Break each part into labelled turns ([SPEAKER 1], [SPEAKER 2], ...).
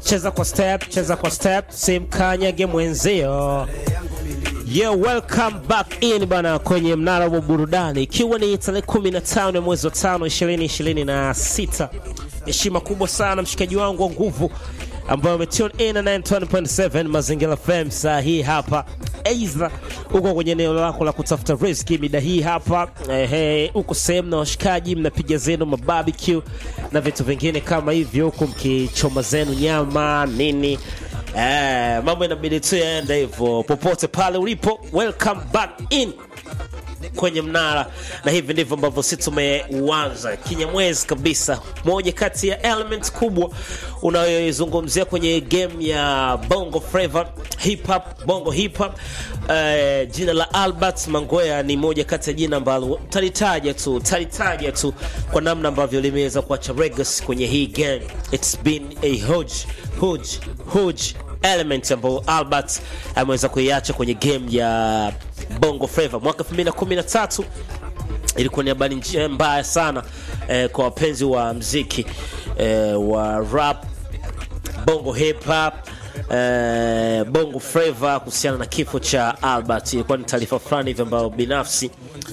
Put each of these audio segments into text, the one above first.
[SPEAKER 1] cheza kwa step, cheza kwa step, simkanyage mwenzio. Yo, welcome back in bana kwenye mnara wa burudani, ikiwa ni tarehe 15 ya mwezi wa 5 2026. Heshima kubwa sana mshikaji wangu wa nguvu ambayo umetune in na 91.7 Mazingira FM saa hii hapa, aidha uko kwenye eneo lako la kutafuta riziki mida hii hapa, ehe, uko sehemu na washikaji mnapiga zenu mabarbecue na vitu vingine kama hivyo, huku mkichoma zenu nyama nini Eh, mambo inabidi tu yaende hivyo popote pale ulipo. Welcome back in kwenye mnara, na hivi ndivyo ambavyo sisi tumeuanza kinyamwezi kabisa. Moja kati ya element kubwa unayoizungumzia kwenye game ya Bongo Flava hip hop, Bongo hip hop. Eh, jina la Albert Mangwea ni moja kati ya jina ambalo talitaja tu talitaja tu kwa namna ambavyo limeweza kuacha legacy kwenye hii game. It's been a huge huge huge element ambayo Albert ameweza kuiacha kwenye game ya Bongo Flava mwaka 2013 ilikuwa ni habari nje- mbaya sana eh, kwa wapenzi wa mziki eh, wa rap bongo hip hop eh, bongo flava kuhusiana na kifo cha Albert. Ilikuwa ni taarifa fulani hivi ambayo binafsi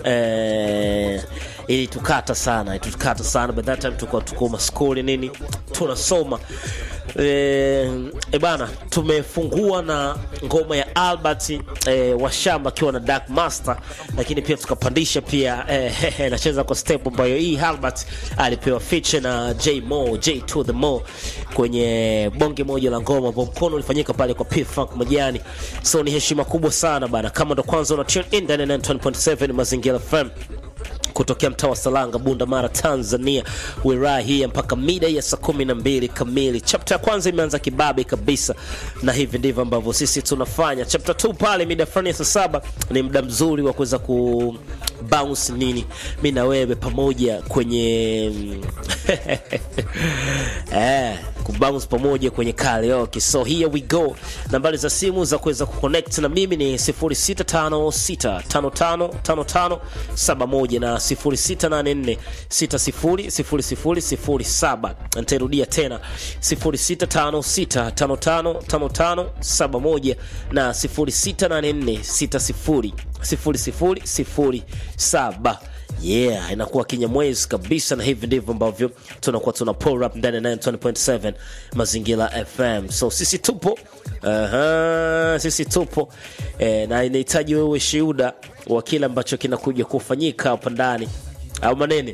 [SPEAKER 1] eh, ilitukata sana, ilitukata sana. By that time tulikuwa tuko maskuli nini tunasoma eh, e bana, tumefungua na ngoma ya Albert eh, Washamba akiwa na Dark Master, lakini pia tukapandisha pia eh, nacheza kwa step ambayo hii Albert alipewa feature na J Mo J to the Mo kwenye bonge moja la ngoma ambao mkono ulifanyika pale kwa P Funk Majani. So ni heshima kubwa sana bana, kama ndo kwanza una tune in ndani ya 90.7 Mazingira FM kutokea mtaa wa Salanga, Bunda Mara, Tanzania, wilaya hii mpaka mida ya saa kumi na mbili kamili. Chapter ya kwanza imeanza kibabe kabisa, na hivi ndivyo ambavyo sisi tunafanya. Chapter 2 pale mida fulani ya saa saba ni muda mzuri wa kuweza ku bounce nini, mi na wewe pamoja kwenye eh, kubounce pamoja kwenye karaoke. So here we go. Nambari za simu za kuweza kuconnect na mimi ni 0656555571 na 0684600007. Nitairudia tena 0656555571 na 0684600007. Yeah, inakuwa kinyamwezi kabisa, na hivi ndivyo ambavyo tunakuwa tuna pull up ndani ya 920.7 Mazingira FM. So sisi tupo Aha, sisi tupo eh, na inahitaji wewe shuhuda wa kile ambacho kinakuja kufanyika hapa ndani au manene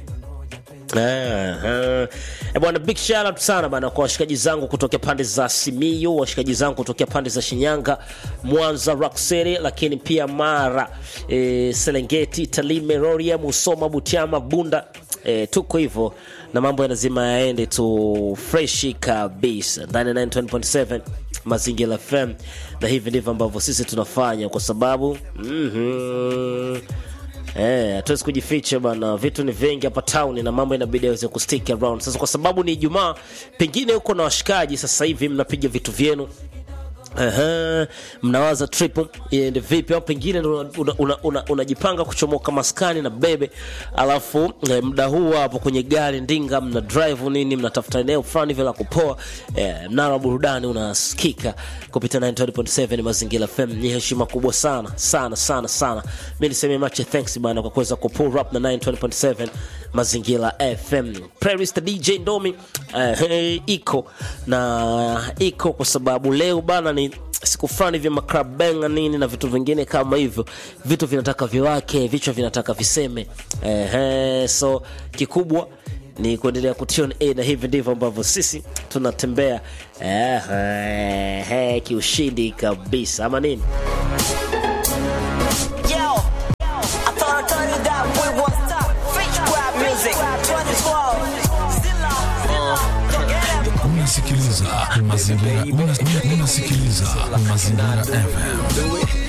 [SPEAKER 1] Aha. Eh, bwana big shout out sana bana kwa washikaji zangu kutokea pande za Simiyu, washikaji zangu kutokea pande za Shinyanga, Mwanza, Rock City, lakini pia Mara, e, Serengeti, Tarime, Rorya, Musoma, Butiama, Bunda. E, tuko hivyo na mambo yanazima yaende tu freshi kabisa ndani ya 9.7 Mazingira FM, na hivi ndivyo ambavyo sisi tunafanya kwa sababu mhm Eh, hatuwezi kujificha bana, vitu ni vingi hapa town na mambo inabidi yaweze kustick around. Sasa kwa sababu ni Ijumaa, pengine huko na washikaji sasa hivi mnapiga vitu vyenu Aha, mnawaza trip iende vipi, au pengine unajipanga una, una, una kuchomoka maskani na bebe, alafu eh, muda huu hapo kwenye gari ndinga, mna drive nini, mnatafuta eneo fulani vile la kupoa eh, mnara wa burudani unasikika kupitia 90.7 Mazingira FM. Ni heshima kubwa sana sana sana sana, mimi niseme much thanks bana kwa kuweza kupull up na 90.7 Mazingira FM. Playlist DJ Ndomi eh, hey, iko na iko kwa sababu leo bana ni siku fulani vya maclub benga nini na vitu vingine kama hivyo, vitu vinataka viwake, vichwa vinataka viseme. Ehe, so kikubwa ni kuendelea kutune in, na hivi ndivyo ambavyo sisi tunatembea ehe, kiushindi kabisa, ama nini?
[SPEAKER 2] Yo, I thought I told you that we won't stop. French rap music, 2012. Zilla, Zilla, yeah.
[SPEAKER 3] Unasikiliza mazingira, una- una- unasikiliza mazingira FM.